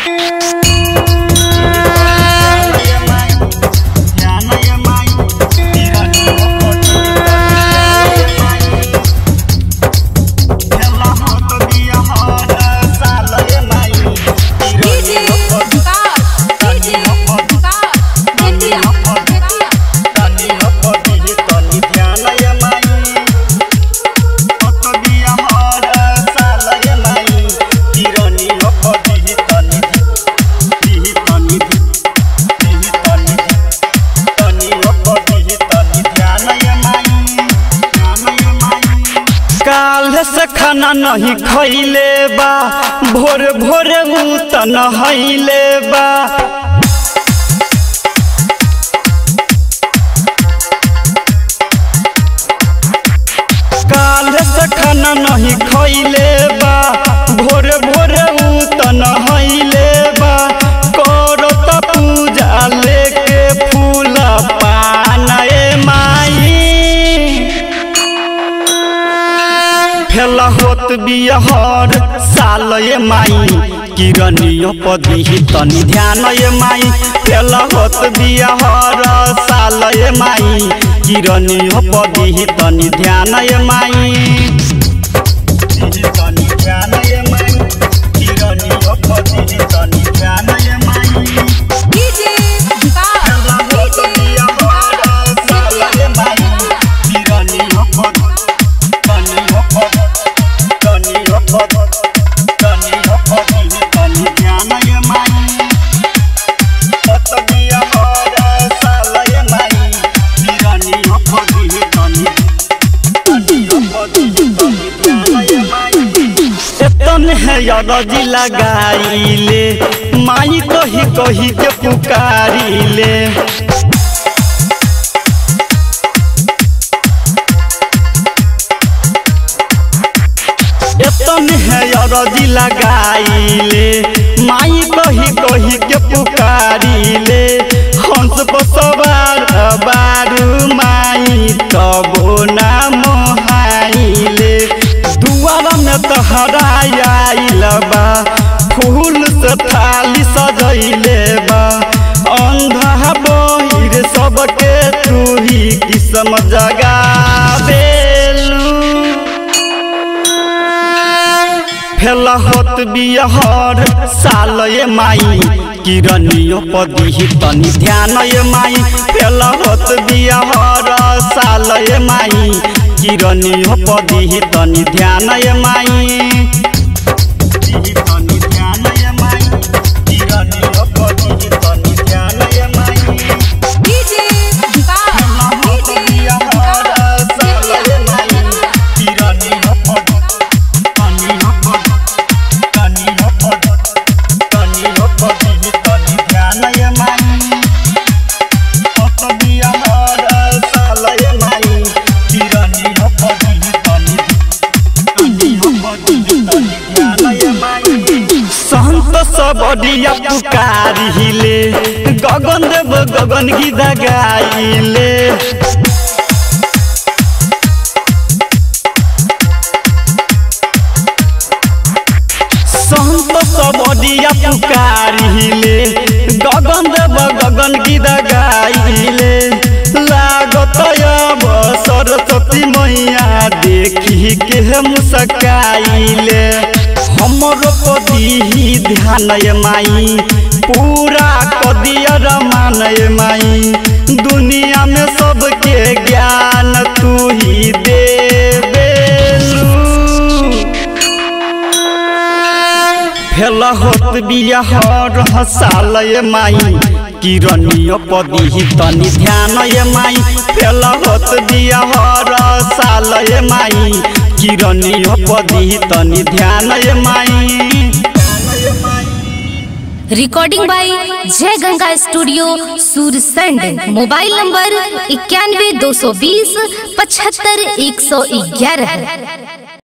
DJ Vikas DJ Vikas Bettiah Bettiah काल से खाना नहीं खैले बा भोर भोर ऊ त नहैले बा काल से खाना नहीं खैले बा भोर भोर ऊ त नहैले बा करो त पूजा लेके फूल पान ए माई फेला होत बिहर साल ये माई किरनियो पदी तनी ध्यान ये माई फेला होत बिहर साल ये माई किरनियो पदी तनी ध्यान ये माई तनी ध्यान ये माई किरनियो पदी तनी ध्यान ये माई डीजे विकास डीजे विकास बेतिया एतन है यरजी लगाइले माई कही कही के पुकारिले एतन है अरजी लगाइले माई कही कही के पुकारिले हंस पर सवार बारू माई तबो ना मोहाइले दुआरा में तहरा आइल बा फूल से थाली सजैले बा अंधा बहिर सबके तू ही किस्म जगा देलू फेला होत बिहर साल ये माई किरनियो पदी तनी ध्यान ये माई फेला होत बिहर साल ये माई किरनियो पदी तनी ध्यान ये माई तनी ध्यान ये माई किरनियो पदी तनी ध्यान ये माई डीजे विकास डीजे विकास बेतिया संत सबरिया पुकारिले गगन देव गगन गीत गाइले संत सबरिया पुकारिले गगन देव गगन गीत गाइले लागत अब सरस्वती मैया देखी के मुस्काइले हमरो पदी ध्यान ये माई पूरा कदियर मान ये माई दुनिया में सबके ज्ञान तू ही दे फेला होत बिहर हसाल ये माई किरनियो पदी तनी ध्यान ये माई फेला होत बिहर साल ये माई किरनियो पदी तनी ध्यान ये माई recording by Jai Ganga studio Sursand mobile number इक्यानवे दो सौ बीस पचहत्तर एक सौ ग्यारह